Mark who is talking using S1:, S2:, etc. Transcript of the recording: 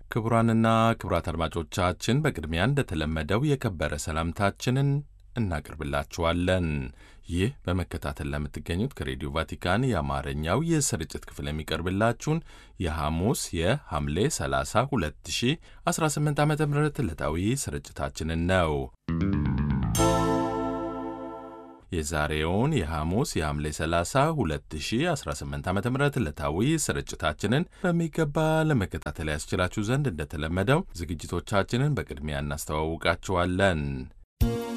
S1: ክቡራንና ክቡራት አድማጮቻችን በቅድሚያ እንደተለመደው የከበረ ሰላምታችንን እናቀርብላችኋለን። ይህ በመከታተል ለምትገኙት ከሬዲዮ ቫቲካን የአማርኛው የስርጭት ክፍል የሚቀርብላችሁን የሐሙስ የሐምሌ 30 2018 ዓ ም ዕለታዊ ስርጭታችንን ነው። የዛሬውን የሐሙስ የሐምሌ 30 2018 ዓ ም ዕለታዊ ስርጭታችንን በሚገባ ለመከታተል ያስችላችሁ ዘንድ እንደተለመደው ዝግጅቶቻችንን በቅድሚያ እናስተዋውቃችኋለን።